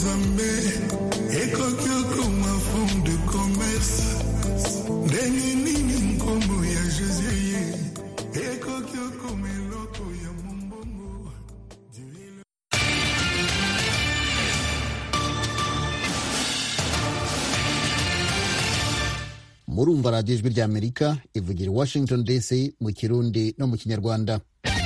nzambe ekoki okoma fond de commerce ndenge nini nkombo ya josie ye ekoki okoma eloko ya mombongo murumva radiyo ijwi ry'amerika ivugira i washington dc mu kirundi no mu kinyarwanda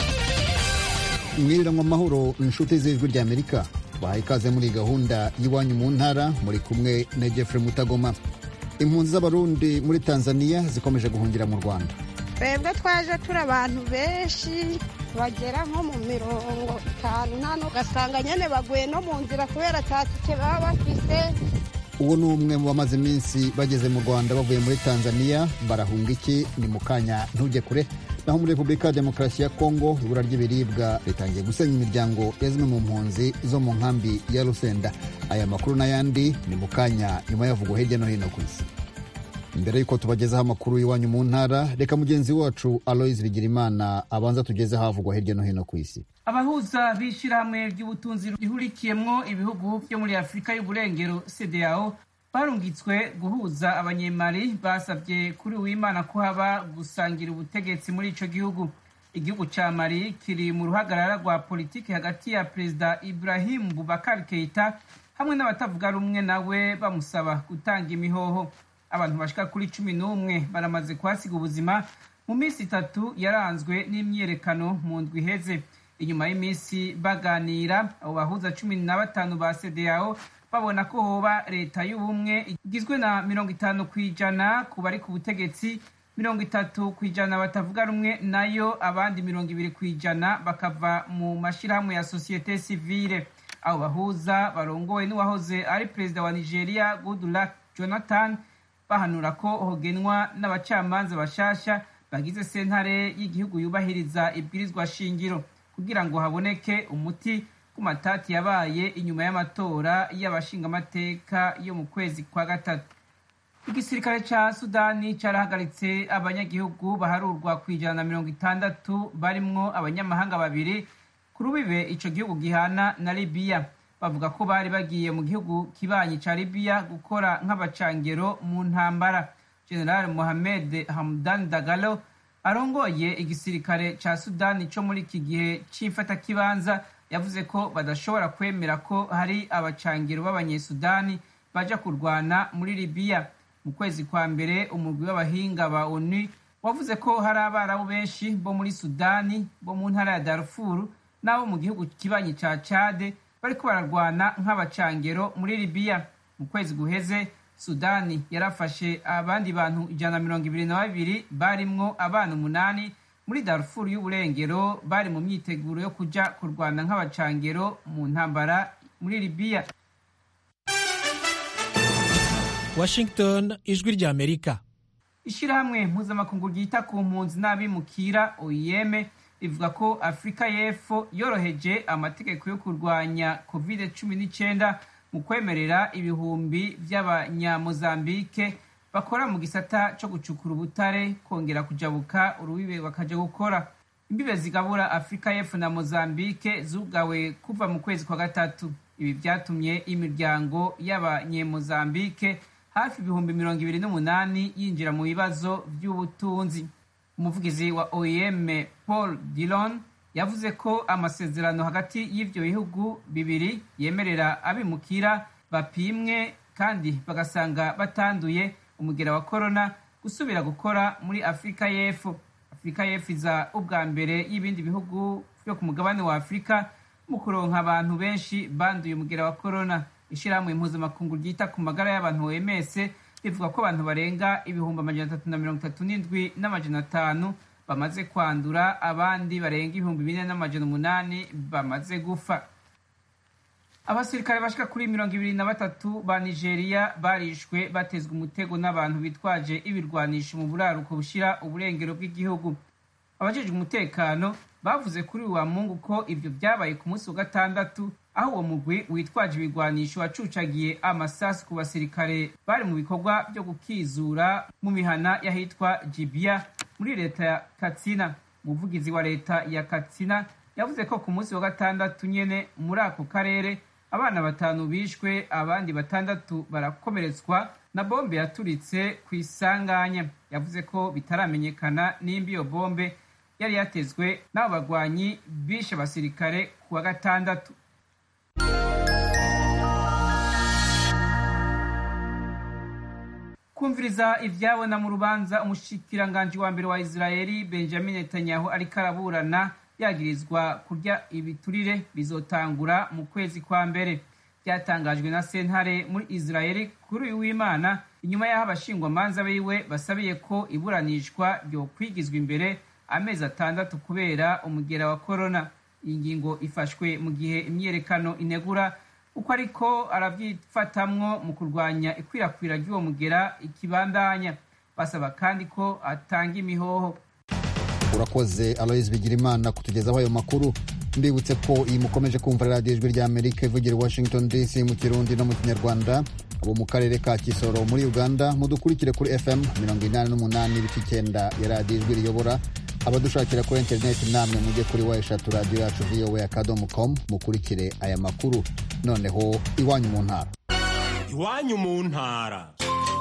mwiriranwa amahoro inshuti z'ijwi ry'amerika bahaye ikaze muri gahunda y'iwanyu mu ntara muri kumwe na jeffrey mutagoma impunzi z'abarundi muri tanzania zikomeje guhungira mu rwanda twebwe twaje turi abantu benshi bagera nko mu mirongo itanu nta ugasanga nyine baguye no mu nzira kubera tatike baba bafise uwo ni umwe mu bamaze iminsi bageze mu rwanda bavuye muri tanzania barahunga iki ni mu kanya ntujye kure naho muri repubulika ya demokarasi ya kongo ibura ry'ibiribwa ritangiye gusenya imiryango ya zimwe mu mpunzi zo mu nkambi ya rusenda aya makuru n'ayandi ni mu kanya nyuma yavugwa hirya no hino ku isi mbere y'uko tubagezaho amakuru y'iwanyu mu ntara reka mugenzi wacu aloise bigirimana abanza tugezeho havugwa hirya no hino ku isi abahuza b'ishyirahamwe ry'ubutunzi rihurikiyemwo ibihugu byo muri afurika y'uburengero cdao barungitswe guhuza abanyemari basabye kuri uwimana ko haba gusangira ubutegetsi muri ico gihugu igihugu ca mali kiri mu ruhagarara rwa politiki hagati ya perezida ibrahim bubakar keita hamwe n'abatavuga rumwe nawe bamusaba gutanga imihoho abantu bashika kuri cumi n'umwe baramaze kuhasiga ubuzima mu minsi itatu yaranzwe n'imyiyerekano mu ndwi iheze inyuma y'iminsi baganira abo bahuza cumi na batanu ba cdao babona ko hoba leta y'ubumwe igizwe na mirongo itanu ku ijana ku bari ku butegetsi mirongo itatu ku ijana batavuga rumwe nayo abandi mirongo ibiri ku ijana bakava mu mashyirahamwe ya sosiyete sivile abo bahuza barongowe n'uwahoze ari perezida wa nigeria goodluck jonathan bahanura ko hogenwa n'abacamanza bashasha bagize sentare y'igihugu yubahiriza ibwirizwa shingiro kugira ngo haboneke umuti ku matati yabaye inyuma y'amatora y'abashingamateka yo mu kwezi kwa gatatu igisirikare ca sudani carahagaritse abanyagihugu baharurwa ku ijana na mirongo itandatu barimwo abanyamahanga babiri ku rubibe ico gihugu gihana na libiya bavuga ko bari bagiye mu gihugu kibanyi ca libiya gukora nk'abacangero mu ntambara general mohamed hamdan dagalo arongoye igisirikare ca sudani co muri iki gihe c'imfatakibanza yavuze ko badashobora kwemera ko hari abacangiro b'abanyesudani baja kurwana muri libiya mu kwezi kwa mbere umugwi w'abahinga ba onu wavuze ko hari abarabu benshi bo muri sudani bo mu ntara ya darfuru n'abo mu gihugu kibanyi ca cade bariko bararwana nk'abacangero muri libiya mu kwezi guheze sudani yarafashe abandi bantu ijana na mirongo ibiri na babiri barimwo abana umunani muri darfuru y'uburengero bari mu myiteguro yo kuja kurwana nk'abacangero mu ntambara muri libiya washington ijwi ry'amerika ishyirahamwe mpuzamakungu ryita ku mpunzi n'abimukira oim rivuga ko afurika y'epfo yoroheje amategeko yo kurwanya covid cumi n'icyenda mu kwemerera ibihumbi by'abanyamozambike bakora mu gisata cyo gucukura ubutare kongera kujabuka urubibe bakaja gukora imbibe zigabura afurika y'epfo na mozambike zugawe kuva mu kwezi kwa gatatu ibi byatumye imiryango y'abanyemozambike hafi ibihumbi mirongo ibiri n'umunani yinjira mu bibazo by'ubutunzi umuvugizi wa oem paul dillon yavuze ko amasezerano hagati y'ivyo bihugu bibiri yemerera abimukira bapimwe kandi bagasanga batanduye umugera wa korona gusubira gukora muri afurika y'epfo afurika y'epfo iza ubwa mbere y'ibindi bihugu vyo ku mugabane wa afurika mu kuronka abantu benshi banduye umugera wa korona ishirahamwe impuzamakungu ryita ku magara y'abantu oms rivuga ko abantu barenga ibihumbi amajana atatu na mirongo itatu n'indwi n'amajana atanu bamaze kwandura abandi barenga ibihumbi bine n'amajana umunani bamaze gufa abasirikare bashika kuri mirongo ibiri na batatu ba nigeria barishwe batezwe umutego n'abantu bitwaje ibirwanisho mu buraruko bushira uburengero bw'igihugu abajejwe umutekano bavuze kuri uwa mungu ko ivyo vyabaye ku munsi wa gatandatu aho uwo mugwi witwaje ibigwanisho wacucagiye amasasu ku basirikare bari mu bikorwa byo gukizura mu mihana y'ahitwa jibia muri leta ya katsina umuvugizi wa leta ya katsina yavuze ko ku munsi wa gatandatu nyene muri ako karere abana batanu bishwe abandi batandatu barakomeretswa na bombe yaturitse ku isanganya yavuze ko bitaramenyekana nimba iyo bombe yari yatezwe n'abo bagwanyi bishe abasirikare ku wa gatandatu kumviriza ivyabona mu rubanza umushikiranganji wa mbere wa israeli benjamin netanyahu ariko araburana yagirizwa kurya ibiturire bizotangura mu kwezi kwa mbere byatangajwe na sentare muri israeli kuri uyu w'imana inyuma y'aho abashingwamanza biwe basabiye ko iburanishwa ryo kwigizwa imbere amezi atandatu kubera umugera wa korona iyi ngingo ifashwe mu gihe imyiyerekano inegura uko ariko arabyifatamwo mu kurwanya ikwirakwira ry'uwo mugera ikibandanya basaba kandi ko atanga imihoho urakoze aloise bigirimana kutugezaho ayo makuru mbibutse ko iyi mukomeje kumva radiyo ijwi rya amerika ivugira i washington dc mu kirundi no mu kinyarwanda abo mu karere ka kisoro muri uganda mudukurikire kuri fm mirongo inani n'umunani ibice icyenda ya radiyo ijwi riyobora abadushakira kuri interineti namwe mujye kuri wa eshatu radiyo yacu voa akadomo com mukurikire aya makuru noneho iwanyu mu ntara iwanyu mu ntara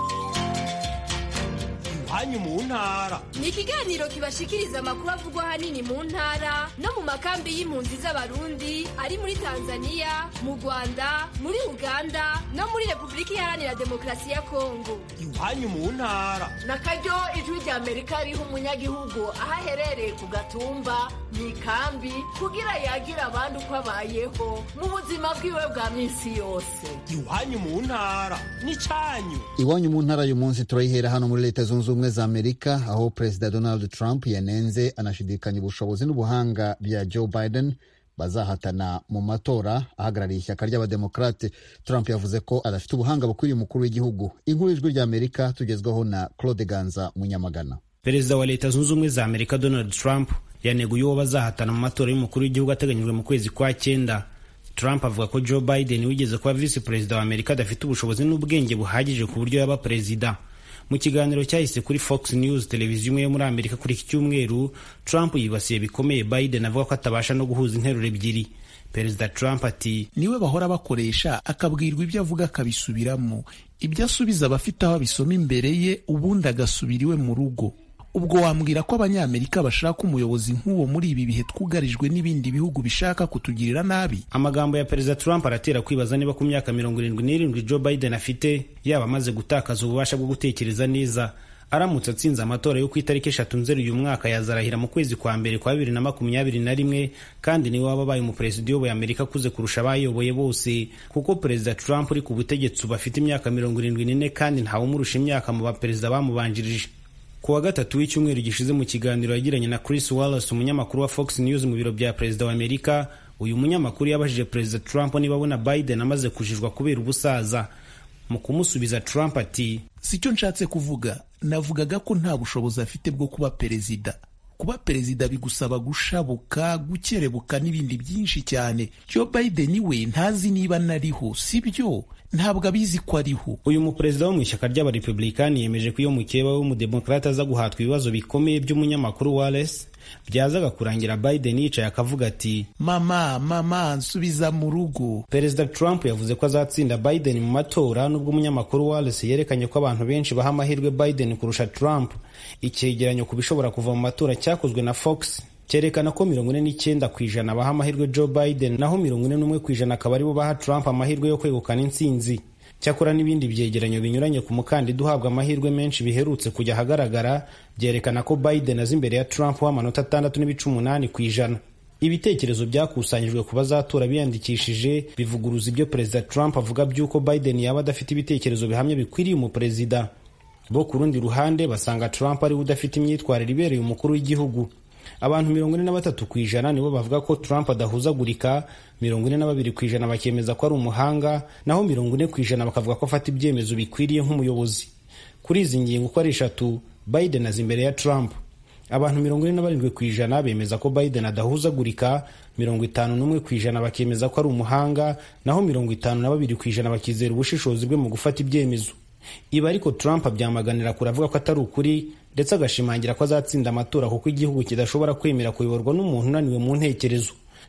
iwanyu mu ntara ni ikiganiro kibashikiriza amakuru avugwa ahanini mu ntara no mu makambi y'impunzi z'abarundi ari muri tanzania mu rwanda muri uganda no muri repubulika iharanira demokarasi ya kongo iwanyu mu ntara na karyo ijwi rya amerika riha umunyagihugu aho aherereye ku gatumba mu ikambi kugira yagira abandi uko abayeho mu buzima bwiwe bwa minsi yose iwanyu mu ntara n'icyanyu iwanyu mu ntara uyu munsi turayihera hano muri leta zunze ubumwe za amerika aho perezida donald trump yanenze anashidikanya ubushobozi n'ubuhanga bya joe biden bazahatana mu matora ahagarariye ishyaka ry'abademokarate trump yavuze ko adafite ubuhanga bukwiriye umukuru w'igihugu inkuru y'ijwi rya amerika tugezwaho na claude ganza munyamagana perezida wa leta zunze ubumwe za amerika donald trump yaneguye uwo bazahatana mu matora y'umukuru w'igihugu ateganyijwe mu kwezi kwa cyenda trump avuga ko joe biden wigeze kuba visi perezida wa amerika adafite ubushobozi n'ubwenge buhagije ku buryo yaba perezida mu kiganiro cyahise kuri fox news televiziyo imwe yo muri amerika kuri iki cyumweru trump yibasiye bikomeye biden avuga ko atabasha no guhuza interuro ebyiri perezida trump ati niwe bahora bakoresha akabwirwa ibyo avuga akabisubiramo ibyo asubiza abafite aho abisoma imbere ye ubundi agasubira iwe mu rugo ubwo wambwira ko abanyamerika bashaka umuyobozi nk'uwo muri ibi bihe twugarijwe n'ibindi bihugu bishaka kutugirira nabi amagambo ya perezida trump aratera kwibaza niba ku myaka mirongo irindwi n'irindwi joe biden afite yaba amaze gutakaza ububasha bwo gutekereza neza aramutse atsinze amatora yo ku itariki eshatu nzeri uyu mwaka yazarahira mu kwezi kwa mbere kwa bibiri na makumyabiri na rimwe kandi niwe waba abaye umuperezida uyoboye amerika akuze kurusha abayoboye bose kuko perezida trump uri ku butegetsi ubu afite imyaka mirongo irindwi n'ine kandi ntawumurusha imyaka mu baperezida bamubanjirije ku wa gatatu w'icyumweru gishize mu kiganiro yagiranye na Chris Wallace umunyamakuru wa Fox News mu biro bya perezida wa Amerika uyu munyamakuru yabajije perezida Trump niba abona Biden amaze kujijwa kubera ubusaza mu kumusubiza Trump ati sicyo nshatse kuvuga navugaga ko nta bushobozi afite bwo kuba perezida kuba perezida bigusaba gushabuka gukerebuka n'ibindi byinshi cyane Joe Biden we ntazi niba nariho sibyo ntabwo abizi ko ariho uyu muperezida wo mu ishyaka ry'abarepublikani yemeje ko iyo mukeba we w'umudemokrate aza guhatwa ibibazo bikomeye by'umunyamakuru Wallace byazaga kurangira Biden yicaye akavuga ati mama mama nsubiza mu rugo perezida Trump yavuze ko azatsinda Biden mu matora nubwo umunyamakuru Wallace yerekanye ko abantu benshi baha amahirwe Biden kurusha Trump icyegeranyo ku bishobora kuva mu matora cyakozwe na Fox cyerekana ko mirongo ine n'icyenda ku ijana baha amahirwe Joe Biden naho mirongo ine n'umwe ku ijana akaba aribo baha Trump amahirwe yo kwegukana intsinzi cyakora n'ibindi byegeranyo binyuranye ku mukandida uhabwa amahirwe menshi biherutse kujya ahagaragara byerekana ko Biden azi imbere ya Trump w'amanota atandatu n'ibice umunani ku ijana ibitekerezo byakusanyijwe ku bazatora biyandikishije bivuguruza ibyo perezida Trump avuga by'uko Biden yaba adafite ibitekerezo bihamye bikwiriye umuperezida bo ku rundi ruhande basanga Trump ariwe udafite imyitwarire ibereye umukuru w'igihugu abantu mirongo ine na batatu ku ijana nibo bavuga ko Trump adahuzagurika mirongo ine na babiri ku ijana bakemeza ko ari umuhanga naho mirongo ine ku ijana bakavuga ko afata ibyemezo bikwiriye nk'umuyobozi kuri izi ngingo uko ari eshatu Biden azi imbere ya Trump abantu mirongo ine na barindwi ku ijana bemeza ko Biden adahuzagurika mirongo itanu n'umwe ku ijana bakemeza ko ari umuhanga naho mirongo itanu na babiri ku ijana bakizera ubushishozi bwe mu gufata ibyemezo ibi ariko Trump abyamaganira kure avuga ko atari ukuri ndetse agashimangira ko azatsinda amatora kuko igihugu kidashobora kwemera kuyoborwa n'umuntu unaniwe mu ntekerezo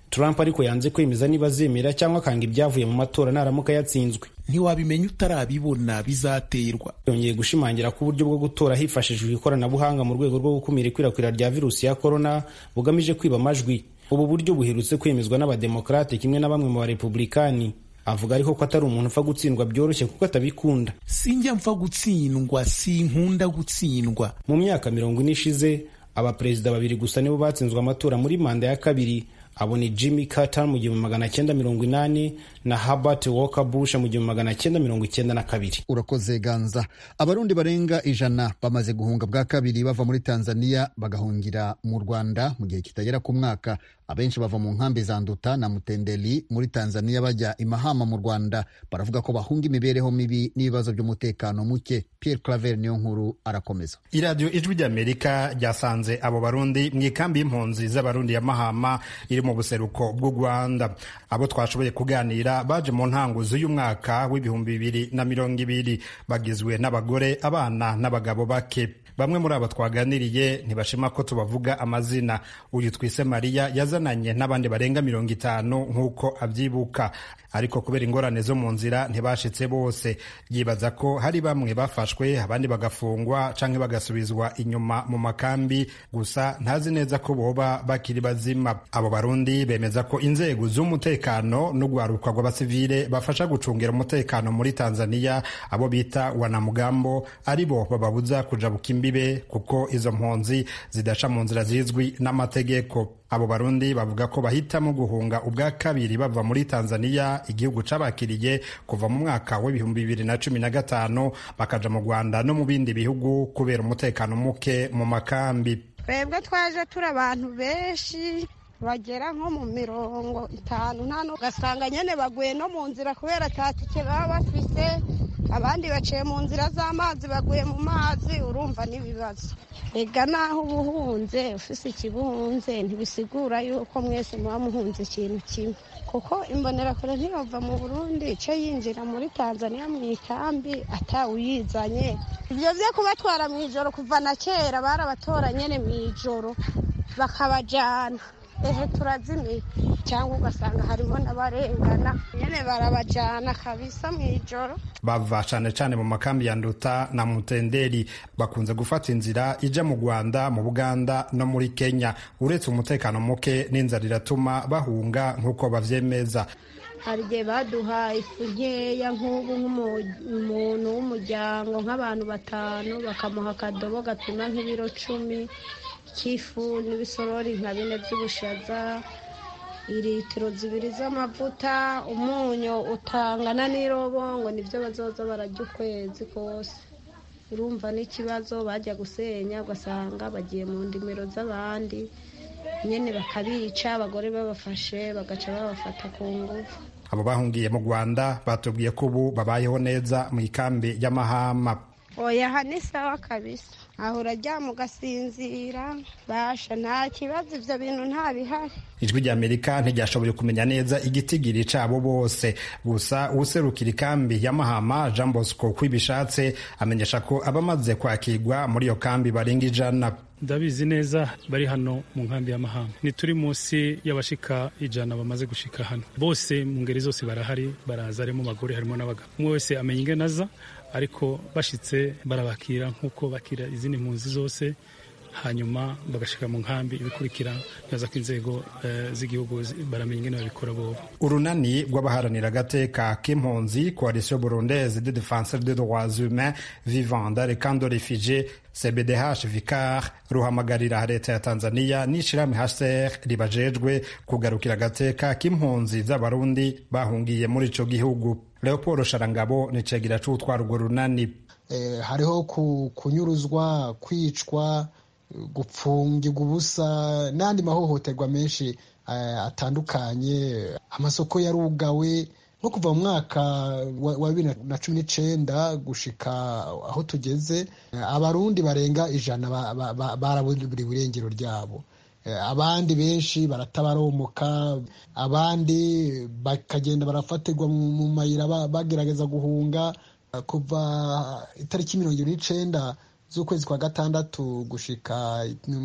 trump ariko yanze kwemeza niba azemera cyangwa akanga ibyavuye mu matora naramuka yatsinzwe ntiwabimenya utarabibona bizaterwa yongeye gushimangira ko uburyo bwo gutora hifashishijwe ikoranabuhanga mu rwego rwo gukumira ikwirakwira rya virusi ya korona bugamije kwiba amajwi ubu buryo buherutse kwemezwa n'abademokarate kimwe na bamwe mu barepublikani avuga ariko ko atari umuntu upfa gutsindwa byoroshye kuko atabikunda sinjya mpfa gutsindwa sinkunda gutsindwa mu myaka mirongo ine ishize abaperezida babiri gusa nibo batsinzwe amatora muri manda ya kabiri abo ni jimmy carter mu gihumbi magana cyenda mirongo inani na herbert walker bush mu gihumbi magana cyenda mirongo icyenda na kabiri urakoze ganza abarundi barenga ijana bamaze guhunga bwa kabiri bava muri tanzania bagahungira mu rwanda mu gihe kitagera ku mwaka abenshi bava mu nkambi za nduta na mutendeli muri tanzania bajya imahama mu rwanda baravuga ko bahunga imibereho mibi n'ibibazo by'umutekano muke pierre claver niyo nkuru arakomeza iradiyo ijwi ry'amerika ryasanze abo barundi mu ikambi y'impunzi z'abarundi ya mahama iri mu buseruko bw'u rwanda abo twashoboye kuganira baje mu ntango z'uyu mwaka w'ibihumbi bibiri na mirongo ibiri bagizwe n'abagore abana n'abagabo bake bamwe muri abo twaganiriye ntibashima ko tubavuga amazina uyu twise mariya yazananye n'abandi barenga mirongo itanu nk'uko abyibuka ariko kubera ingorane zo mu nzira ntibashitse bose yibaza ko hari bamwe bafashwe abandi bagafungwa canke bagasubizwa inyuma mu makambi gusa ntazi neza ko boba bakiri bazima abo barundi bemeza ko inzego z'umutekano n'ugwaruka rw'abasivile bafasha gucungira umutekano muri tanzania abo bita wanamugambo ari bo bababuza kujabuka imbibe kuko izo mpunzi zidaca mu nzira zizwi n'amategeko abo barundi bavuga ko bahitamo guhunga ubwa kabiri bava muri tanzania igihugu cabakiriye kuva mu mwaka w'ibihumbi bibiri na cumi na gatanu bakaja mu rwanda no mu bindi bihugu kubera umutekano muke mu makambi twebwe twaje turi abantu benshi bagera nko mu mirongo itanu nta ugasanga nyine baguye no mu nzira kubera atatike baba bafise abandi baciye mu nzira z'amazi baguye mu mazi urumva n'ibibazo ega naho uba uhunze ufise ikibuhunze ntibisigura yuko mwese muba muhunze ikintu kimwe kuko imbonerakure ntibava mu burundi ice yinjira muri tanzania mu ikambi atawuyizanye ibyo byo kubatwara mu ijoro kuva na kera barabatora nyine mu ijoro bakabajyana ehe turazimiye cyangwa ugasanga harimo n'abarengana nyine barabajyana kabisa mu ijoro bava cane cane mu makambi ya nduta na mutenderi bakunze gufata inzira ija mu rwanda mu buganda no muri kenya uretse umutekano muke n'inzara iratuma bahunga nk'uko bavyemeza hari igihe baduha ifu nkeya nk'ubu nk'umuntu w'umuryango nk'abantu batanu bakamuha akadobo gapima nk'ibiro cumi k'ifu n'ibisorori nka bine by'ubushaza litiro zibiri z'amavuta umunyu utangana n'irobo ngo nibyo bazoza barajya ukwezi kose urumva n'ikibazo bajya gusenya ugasanga bagiye mu ndimiro z'abandi nyine bakabica abagore babafashe bagaca babafata ku ngufu abo bahungiye mu rwanda batubwiye ko ubu babayeho neza mu ikambi y'amahama oya aha ni sawa kabisa aho uraryama ugasinzira basha nta kibazo ibyo bintu nta bihari ijwi ry'amerika ntiryashoboye kumenya neza igitigiri cabo bose gusa userukira ikambi ya mahama jean bosco kwibishatse amenyesha ko abamaze kwakirwa muri iyo kambi barenga ijana ndabizi neza bari hano mu nkambi y'amahanga ntituri munsi y'abashika ijana bamaze gushika hano bose mu ngeri zose barahari baraza harimo abagore harimo n'abagabo umwe wese amenya ingene aza ariko bashitse barabakira nk'uko bakira izindi mpunzi zose hanyuma bagashika mu nkambi ibikurikira neza ko inzego z'igihugu baramenya ingene babikora bobo urunani rw'abaharanira agateka k'impunzi coalition burundaise de défenseur des droits humains vivant dans les camps de réfugiés cbdh vicar ruhamagarira leta ya tanzania n'ishirahamwe hcr ribajejwe kugarukira agateka k'impunzi z'abarundi bahungiye muri ico gihugu leopold sharangabo ni cegira c'utwara urwo runani eh, hariho kunyuruzwa kwicwa gupfungirwa ubusa n'andi mahohoterwa menshi atandukanye amasoko yarugawe nko kuva mu mwaka wa bibiri na cumi n'icenda gushika aho tugeze abarundi barenga ijana baraburiwe irengero ryabo abandi benshi baratabaromoka abandi bakagenda barafatirwa mu mayira bagerageza guhunga kuva itariki mirongo ibiri n'icenda z'ukwezi kwa gatandatu gushika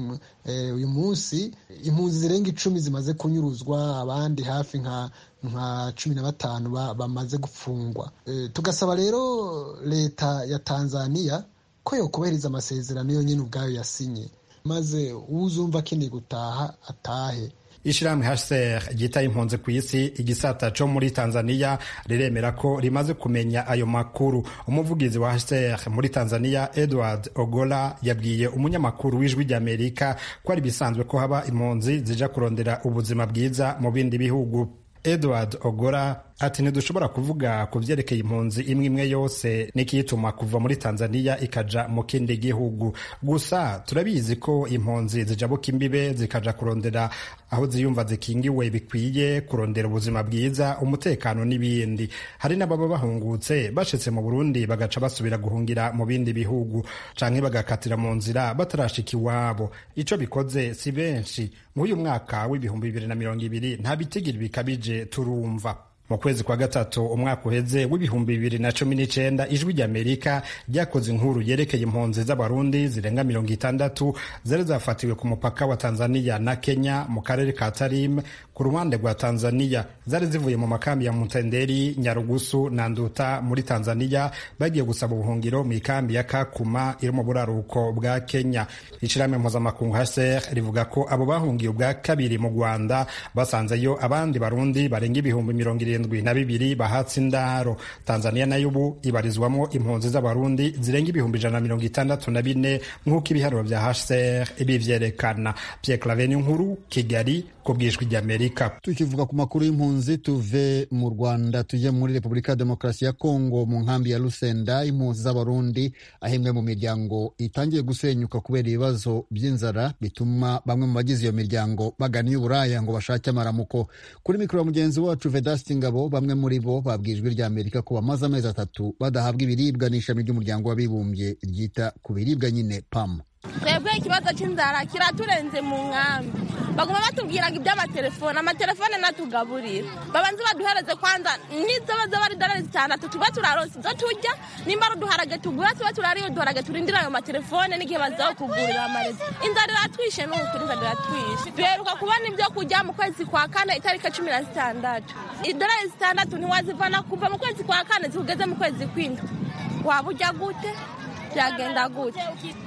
uyu munsi impunzi zirenga icumi zimaze kunyuruzwa abandi hafi nka nka cumi na batanu bamaze gufungwa tugasaba rero leta ya tanzania ko yokubahiriza amasezerano yonyine ubwayo yasinye maze uzumva akeneye gutaha atahe ishirahamwe HCR ryitaye impunzi ku isi igisata co muri Tanzania riremera ko rimaze kumenya ayo makuru umuvugizi wa HCR muri Tanzania Edward Ogola yabwiye umunyamakuru w'ijwi ry'Amerika ko ari bisanzwe ko haba impunzi zija kurondera ubuzima bwiza mu bindi bihugu Edward Ogora ati ntidushobora kuvuga ku vyerekeye impunzi imwe imwe yose n'ikiyituma kuva muri Tanzania ikaja mu kindi gihugu gusa turabizi ko impunzi zijabuka imbibe zikaja kurondera aho ziyumva zikingiwe bikwiye kurondera ubuzima bwiza umutekano n'ibindi hari n'ababa bahungutse bashitse mu Burundi bagaca basubira guhungira mu bindi bihugu canke bagakatira mu nzira batarashika iwabo ico bikoze si benshi mw'uyu mwaka w'ibihumbi bibiri na mirongo ibiri nta bitigiri bikabije turumva mu kwezi kwa gatatu umwaka uheze w'ibihumbi bibiri na cumi n'icenda ijwi ry'amerika ryakoze inkuru yerekeye impunzi z'abarundi zirenga mirongo itandatu zari zafatiwe ku mupaka wa tanzania na kenya mu karere ka tarim ku ruhande rwa tanzania zari zivuye mu makambi ya mutenderi nyarugusu na nduta muri tanzania bagiye gusaba ubuhungiro mu ikambi ya kakuma iri mu buraruko bwa kenya ishirahamwe mpuzamakungu hcr rivuga ko abo bahungiye ubwa kabiri mu rwanda basanzeyo abandi barundi barenga ibihumbi mirongo irindwi na bibiri bahatse indaro tanzania nayo ubu ibarizwamo impunzi z'abarundi zirenga ibihumbi ijana na mirongo itandatu na bine nk'uko ibiharuro vya hcr bivyerekana pierre claveni nkuru kigali ku bwijwi ry'amerika tukivuga ku makuru y'impunzi tuve mu rwanda tujye muri repubulika ya demokarasi ya kongo mu nkambi ya lusenda impunzi z'abarundi aho imwe mu miryango itangiye gusenyuka kubera ibibazo by'inzara bituma bamwe mu bagize iyo miryango bagana iy'uburaya ngo bashake amaramuko kuri mikoro ya mugenzi wacu vedasti ngabo bamwe muri bo babwiye ijwi ry'amerika ko bamaze amezi atatu badahabwa ibiribwa n'ishami ry'umuryango w'abibumbye ryita ku biribwa nyine pam twebwe ikibazo cy'inzara kiraturenze mu nkambi baguma batubwiraga iby'amatelefone amatelefone natugaburira babanze baduhereze kwanza n'izo baza bari dorari zitandatu tuba turaronse izo turya nimba ari uduharage tugura tuba turariye uduharage turindira ayo matelefone n'igihe bazaho kugurira amarezi inzara iratwishe n'ubu inzara iratwishe duheruka kubona ibyo kurya mu kwezi kwa kane itariki cumi na zitandatu idorari zitandatu ntiwazivana kuva mu kwezi kwa kane zikugeze mu kwezi kw'indwi waba ujya gute byagenda gute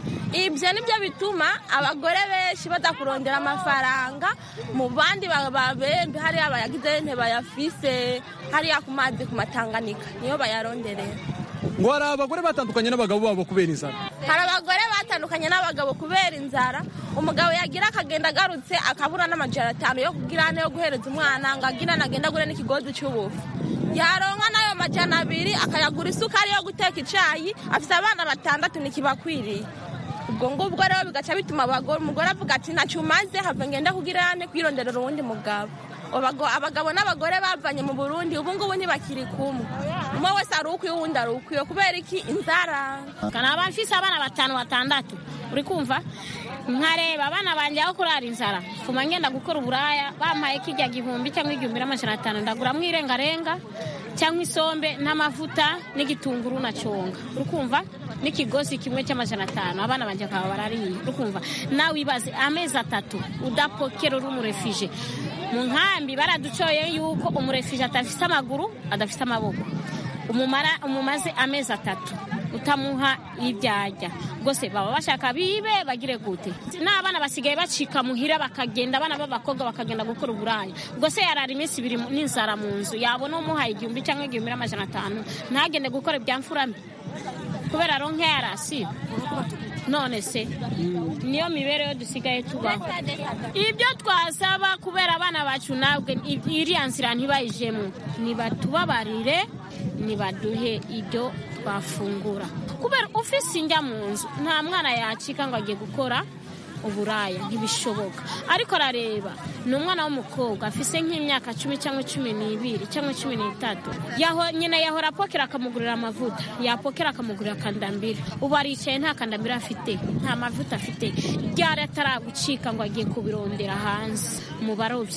ibyo nibyo bituma abagore benshi badakurondera amafaranga mu bandi babembe hariya bayagize ntibayafise hariya ku mazi ku matanganika niyo bayaronderera ngo hari abagore batandukanye n'abagabo babo kubera inzara hari abagore batandukanye n'abagabo kubera inzara umugabo yagira akagenda agarutse akabura n'amajana atanu yo kugira yo guhereza umwana ngo agira nagenda agure n'ikigozi cy'ubufu yaronka n'ayo majana abiri akayagura isukari yo guteka icyayi afite abana batandatu ntikibakwiriye ubwo ngubwo rero bigaca bituma umugore avuga ati ntacyo umaze have ngenda kugira ane kwironderera uwundi mugabo abagabo n'abagore bavanye mu burundi ubu ngubu ntibakiri kumwe umwe wese ari ukwiye uwundi ari ukwiye kubera iki inzara kanaba mfise abana batanu batandatu uri kumva nkareba abana banjye aho kurara inzara fuma ngenda gukora uburaya bampaye kijya gihumbi cyangwa igihumbi n'amajana atanu ndaguramo irengarenga cyangwa isombe n'amavuta n'igitunguru na conga urukumva n'ikigozi kimwe cy'amajana atanu abana banjye bakaba barariye urukumva nawe ibaze amezi atatu udapokera uri umurefije mu nkambi baraducoye yuko umurefije adafite amaguru adafite amaboko umumara umumaze amezi atatu utamuha ibyajya rwose baba bashaka bibe bagire gute n'abana basigaye bacika muhira bakagenda abana b'abakobwa bakagenda gukora uburaya rwose yarara iminsi ibiri n'inzara mu nzu yabona umuhaye igihumbi cyangwa igihumbi n'amajana atanu ntagende gukora ibya mfura mbi kubera aronke yarasiba none se niyo mibereho dusigaye tubaho ibyo twasaba kubera abana bacu nabwe iriya nzira ntibayijemo nibatubabarire nibaduhe ibyo twafungura kubera ufise injya mu nzu nta mwana yacika ngo agiye gukora uburaya ntibishoboka ariko arareba ni umwana w'umukobwa afise nk'imyaka cumi cyangwa cumi n'ibiri cyangwa cumi n'itatu nyina yahora apokera akamugurira amavuta yapokera akamugurira akandambira ubu aricaye nta kandambira afite nta mavuta afite ryari ataragucika ngo agiye kubirondera hanze mu barobyi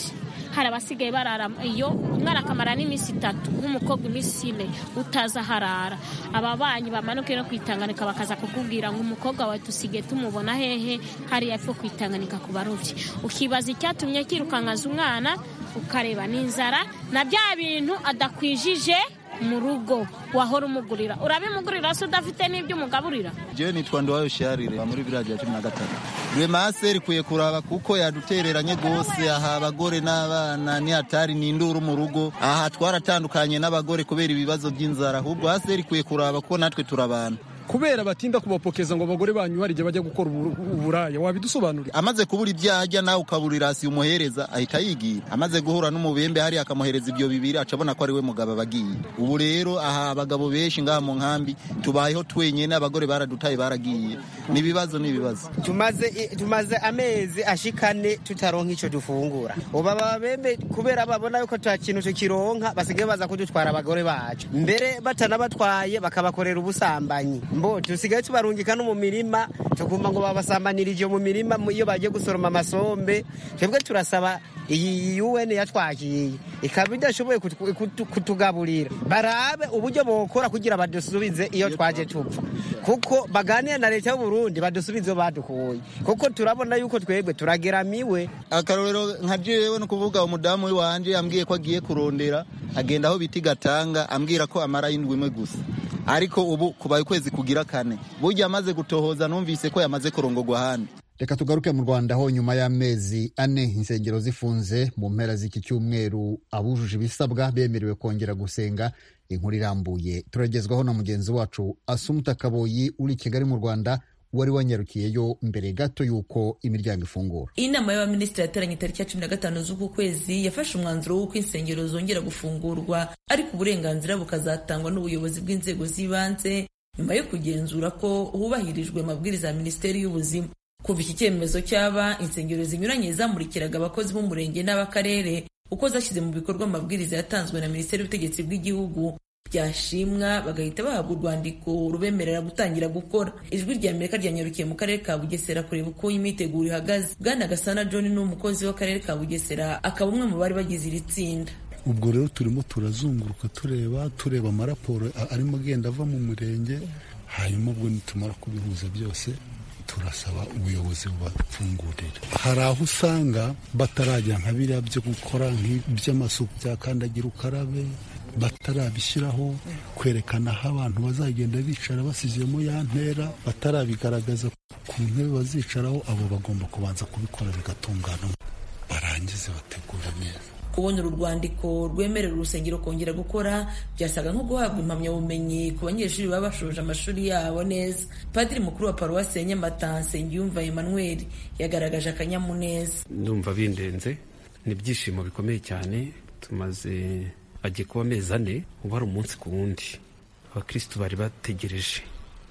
hari abasigaye barara iyo umwana akamara n'iminsi itatu nk'umukobwa iminsi ine utaza harara ababanyi bamanuke no kwitanganika bakaza kukubwira ngo umukobwa wawe dusigaye tumubona hehe hariya epfo kwitanganika ku barobyi ukibaza icyatumye kirukankaza umwana ukareba n'inzara na bya bintu adakwijije mu rugo wahora umugurira urabimugurira se udafite n'ibyo umugaburira jewe nitwa ndowayo sharire muri village ya cumi na gatatu rwemase rikwiye kuraba kuko yadutereranye rwose aha abagore n'abana ni hatari ni induru mu rugo aha twaratandukanye n'abagore kubera ibibazo by'inzara ahubwo hasi rikwiye kuraba kuko natwe turabana kubera batinda kubapokeza ngo abagore banyu hari igihe bajya gukora uburaya wabidusobanurira amaze kubura ibyo ajya nawe ukaburira hasi umuhereza ahita yigira amaze guhura n'umubembe hariya akamuhereza ibyo bibiri acabona ko ari we mugabo abagiye ubu rero aha abagabo benshi ngaha mu nkambi tubayeho twenyine abagore baradutaye baragiye n'ibibazo n'ibibazo tumaze tumaze amezi ashikane tutaronka icyo dufungura ubu ababembe kubera babona yuko ta kintu tukironka basigaye baza kudutwara abagore bacu mbere batanabatwaye bakabakorera ubusambanyi mbo tusigaye tubarungika no mu mirima tugomba ngo babasambanirije mu mirima iyo bagiye gusoroma amasombe twebwe turasaba iyi UN yatwakiye ikaba idashoboye kutugaburira barabe uburyo bokora kugira badusubize iyo twaje tupfa kuko baganira na leta y'u Burundi badusubize iyo badukuye kuko turabona yuko twebwe turageramiwe akarorero nka jewe no kuvuga umudamu wanje ambwiye ko agiye kurondera agenda aho biti gatanga ambwira ko amara indwi imwe gusa ariko ubu kubaye ukwezi kugira kane burya amaze gutohoza numvise ko yamaze kurongogwa ahandi reka tugaruke mu rwanda aho nyuma y'amezi ane insengero zifunze mu mpera z'iki cyumweru abujuje ibisabwa bemerewe kongera gusenga inkuru irambuye turagezwaho na mugenzi wacu asumuta kaboyi uri i kigali mu rwanda wari wanyarukiyeyo mbere gato y'uko imiryango ifungura iyi nama y'abaminisitiri yateranye tariki ya cumi na gatanu z'uku kwezi yafashe umwanzuro w'uko insengero zongera gufungurwa ariko uburenganzira bukazatangwa n'ubuyobozi bw'inzego z'ibanze nyuma yo kugenzura ko hubahirijwe amabwiriza ya minisiteri y'ubuzima kuva iki cyemezo cyaba insengero zinyuranye zamurikiraga abakozi b'umurenge n'ab'akarere uko zashyize mu bikorwa amabwiriza yatanzwe na minisiteri y'ubutegetsi bw'igihugu byashimwa bagahita bahabwa urwandiko rubemerera gutangira gukora ijwi rya amerika ryanyarukiye mu karere ka bugesera kureba uko imyiteguro ihagaze bwana gasana john ni umukozi w'akarere ka bugesera akaba umwe mu bari bagize iri tsinda ubwo rero turimo turazunguruka tureba tureba amaraporo arimo agenda ava mu murenge hanyuma ubwo nitumara kubihuza byose turasaba ubuyobozi bubafungurira hari aho usanga batarajya nka biriya byo gukora nk'iby'amasuku bya kandagira ukarabe batarabishyiraho kwerekana aho abantu bazagenda bicara basizemo ya ntera batarabigaragaza ku ntebe bazicaraho abo bagomba kubanza kubikora bigatungana barangize bategura neza kubona uru rwandiko rwemerera urusengero kongera gukora byasaga nko guhabwa impamyabumenyi ku banyeshuri baba bashoje amashuri yabo neza padiri mukuru wa paruwasi ya nyamata nsengiyumva emmanuel yagaragaje akanyamuneza ndumva bindenze ni ibyishimo bikomeye cyane tumaze agiye kuba amezi ane ubu hari umunsi ku wundi abakirisitu bari bategereje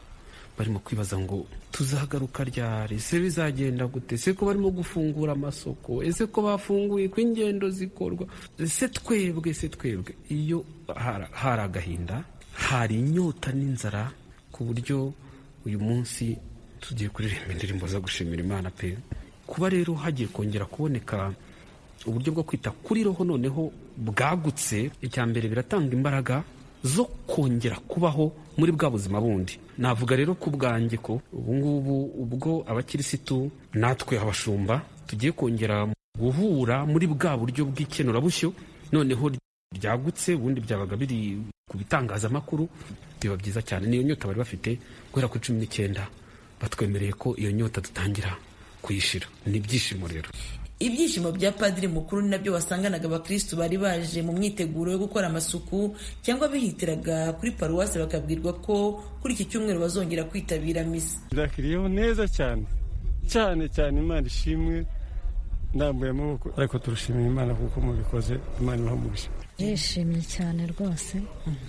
barimo kwibaza ngo tuzagaruka ryari ese bizagenda gute ese ko barimo gufungura amasoko ese ko bafunguye ko ingendo zikorwa ese twebwe ese twebwe iyo hari agahinda hari inyota n'inzara ku buryo uyu munsi tugiye kuririmba indirimbo zo gushimira imana pe kuba rero hagiye kongera kuboneka uburyo bwo kwita kuri roho noneho bwagutse icya mbere biratanga imbaraga zo kongera kubaho muri bwa buzima bundi navuga rero ku bwanjye ko ubu ngubu ubwo abakirisitu natwe abashumba tugiye kongera guhura muri bwa buryo bw'ikenurabushyo noneho ryagutse ubundi byabaga biri ku bitangazamakuru biba byiza cyane niyo nyota bari bafite guhera kuri cumi n'icyenda batwemereye ko iyo nyota dutangira kuyishira ni ibyishimo rero ibyishimo bya padiri mukuru ni nabyo wasanganaga abakirisitu bari baje mu myiteguro yo gukora amasuku cyangwa bihitiraga kuri paruwasi bakabwirwa ko kuri iki cyumweru bazongera kwitabira misa byakiriyeho neza cyane cyane cyane imana ishimwe ndambuye amaboko ariko turushimira imana kuko mubikoze imana ibaha yishimye cyane rwose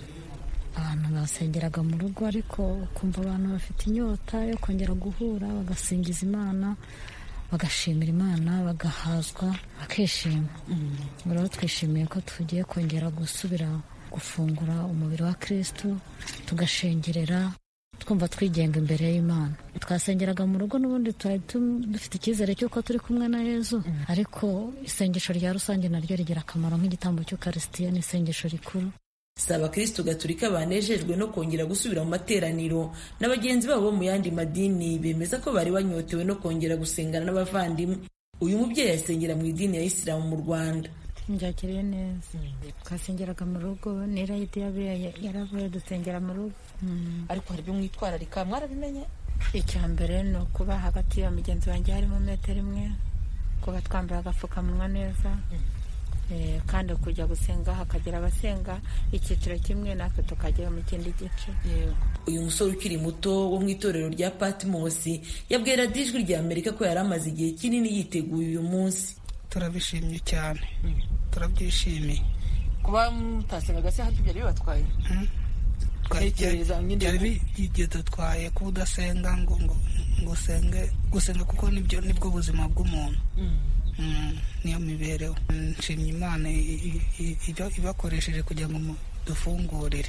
abantu basengeraga mu rugo ariko ukumva abantu bafite inyota yo kongera guhura bagasingiza imana bagashimira imana bagahazwa bakishima rero twishimiye ko tugiye kongera gusubira gufungura umubiri wa kirisitu tugashengerera twumva twigenga imbere y'imana twasengeraga mu rugo n'ubundi twari dufite icyizere cy'uko turi kumwe na yezu ariko isengesho rya rusange naryo rigira akamaro nk'igitambo cy'ukarisitiya ni isengesho rikuru si abakristo gaturika banejejwe no kongera gusubira mu materaniro na bagenzi babo bo mu yandi madini bemeza ko bari banyotewe no kongera gusengana n'abavandimwe uyu mubyeyi asengera mu idini ya isilamu mu rwanda byakiriye neza twasengeraga mu rugo n'irayidi yaravuye dusengera mu rugo ariko hari ibyo mwitwararika mwarabimenye icya mbere ni ukuba hagati ya mugenzi wanjye harimo metero imwe kuba twambaye agapfukamunwa neza kandi kujya gusenga hakagira abasenga icyiciro kimwe natwe tukagera mu kindi gice uyu musore ukiri muto wo mu itorero rya patimosi yabwira ijwi rya amerika ko yari amaze igihe kinini yiteguye uyu munsi turabishimye cyane turabyishimiye kuba mutasengaga se hafi byari bibatwaye byari bidutwaye kuba udasenga ngo ngo usenge gusenga kuko nibyo nibwo buzima bw'umuntu niyo mibereho nshimye imana ibakoresheje kugira ngo dufungurire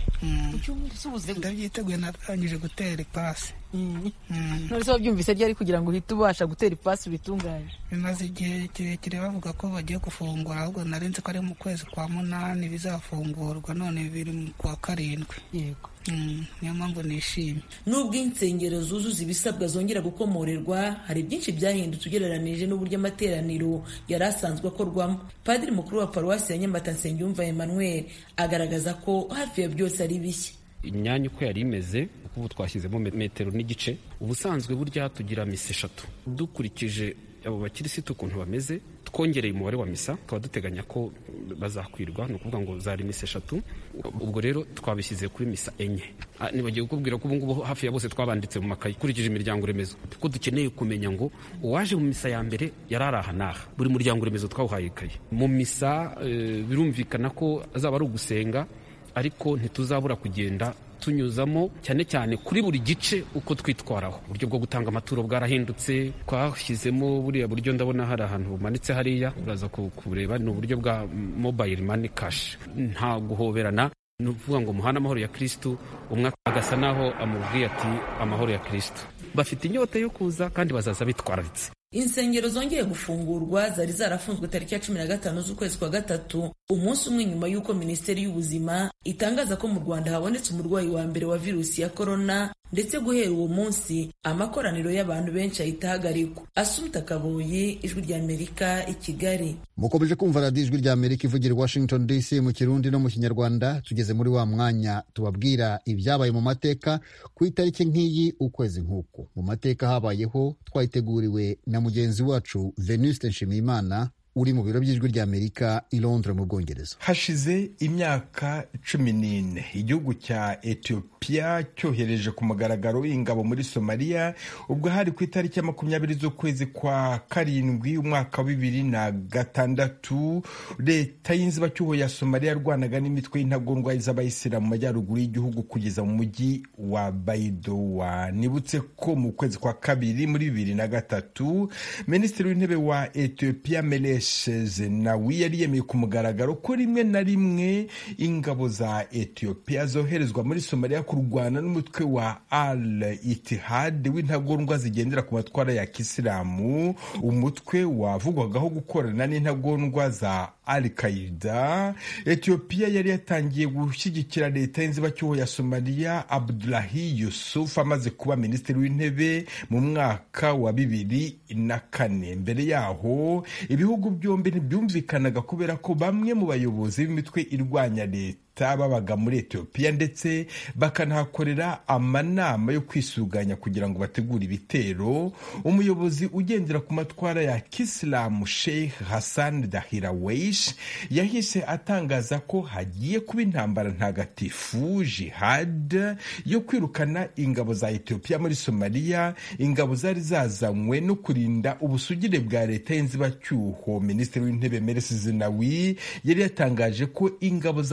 ndabyiteguye narangije gutera ipasi none se wabyumvise ryari kugira ngo uhite ubasha gutera ipasi ubitunganye bimaze igihe kirekire bavuga ko bagiye gufungura ahubwo narinzi ko ari mu kwezi kwa munani bizafungurwa none biri mu kwa karindwi yego niyo mpamvu nishimye nubwo insengero zuzuza ibisabwa zongera gukomorerwa hari byinshi byahindutse ugereranije n'uburyo amateraniro yari asanzwe akorwamo padiri mukuru wa paruwasi ya nyamata nsengiyumva emmanuel agaragaza ko hafi ya byose ari bishya imyanya uko yari imeze ubu twashyizemo metero n'igice ubusanzwe burya tugira misa eshatu dukurikije abo bakirisitu ukuntu bameze twongereye umubare wa misa tukaba duteganya ko bazakwirwa ni ukuvuga ngo zari misa eshatu ubwo rero twabishyize kuri misa enye nibagiye kukubwira ko ubungubu hafi ya bose twabanditse mu makayi ukurikije imiryango remezo kuko dukeneye kumenya ngo uwaje mu misa ya mbere yari ari aha n'aha buri muryango remezo twawuhaye ikayi mu misa birumvikana ko azaba ari ugusenga ariko ntituzabura kugenda tunyuzamo cyane cyane kuri buri gice uko twitwaraho uburyo bwo gutanga amaturo bwarahindutse twashyizemo buriya buryo ndabona hari ahantu bumanitse hariya uraza kubureba ni uburyo bwa mobile money cash nta guhoberana ni ukuvuga ngo muhane amahoro ya kirisitu umwe agasa naho amubwiye ati amahoro ya kirisitu bafite inyota yo kuza kandi bazaza bitwararitse insengero zongeye gufungurwa zari zarafunzwe tariki ya cumi na gatanu z'ukwezi kwa gatatu umunsi umwe nyuma y'uko minisiteri y'ubuzima itangaza ko mu rwanda habonetse umurwayi wa mbere wa virusi ya korona ndetse guhera uwo munsi amakoraniro y'abantu benshi ahita ahagarikwa asumta kaboyi ijwi rya amerika i kigali mukomeje kumva radiyo ijwi rya amerika ivugira washington dc mu kirundi no mu kinyarwanda tugeze muri wa mwanya tubabwira ibyabaye mu mateka ku itariki nk'iyi ukwezi nk'uku mu mateka habayeho twayiteguriwe na mugenzi wacu venuste nshimiyimana uri mu biro by'ijwi rya amerika i londres mu bwongereza hashize imyaka cumi n'ine igihugu cya etiyopiya cyohereje ku mugaragaro ingabo muri somaliya ubwo hari ku itariki ya makumyabiri z'ukwezi kwa karindwi umwaka wa bibiri na gatandatu leta y'inzibacyuho ya somaliya yarwanaga n'imitwe y'intagondwa z'abayisilamu mu majyaruguru y'igihugu kugeza mu mujyi wa baidowa nibutse ko mu kwezi kwa kabiri muri bibiri na gatatu minisitiri w'intebe wa etiyopiya mele zenawi yari yemeye ku mugaragaro ko rimwe na rimwe ingabo za etiyopiya zoherezwa muri somaliya kurwana n'umutwe wa al itihad w'intagondwa zigendera ku matwara ya kisilamu umutwe wavugwagaho gukorana n'intagondwa za al qaida etiyopiya yari yatangiye gushyigikira leta y'inzibacyuho ya somaliya abdulahi yusuf amaze kuba minisitiri w'intebe mu mwaka wa bibiri na kane mbere yaho ibihugu byombi ntibyumvikanaga kubera ko bamwe mu bayobozi b'imitwe irwanya leta babaga muri etiyopiya ndetse bakanahakorera amanama yo kwisuganya kugira ngo bategure ibitero umuyobozi ugendera ku matwara ya kisilamu sheikh hassan dahirawesh yahise atangaza ko hagiye kuba intambara ntagatifu jihad yo kwirukana ingabo za etiyopiya muri somaliya ingabo zari zazanywe no kurinda ubusugire bwa leta y'inzibacyuho minisitiri w'intebe meresi zenawi yari yatangaje ko ingabo za etiyopiya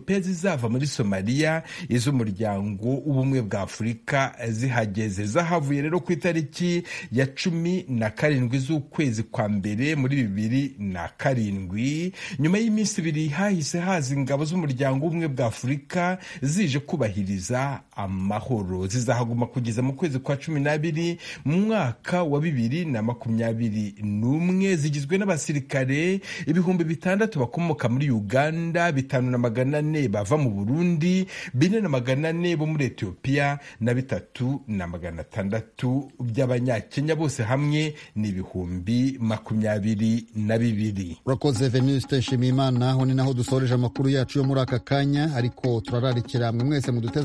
etiyopiya zizava muri somaliya iz'umuryango w'ubumwe bwa afurika zihageze zahavuye rero ku itariki ya cumi na karindwi z'ukwezi kwa mbere muri bibiri na karindwi nyuma y'iminsi ibiri hahise haza ingabo z'umuryango w'ubumwe bwa afurika zije kubahiriza amahoro zizahaguma kugeza mu kwezi kwa cumi n'abiri mu mwaka wa bibiri na makumyabiri n'umwe zigizwe n'abasirikare ibihumbi bitandatu bakomoka muri uganda bitanu na magana ane bava mu burundi bine na magana ane bo muri etiyopiya na bitatu na magana atandatu by'abanyakenya bose hamwe ni ibihumbi makumyabiri na bibiri urakoze venuste nshimiyimana aho ni naho dusoreje amakuru yacu yo muri aka kanya ariko turararikira mwe mwese muduteze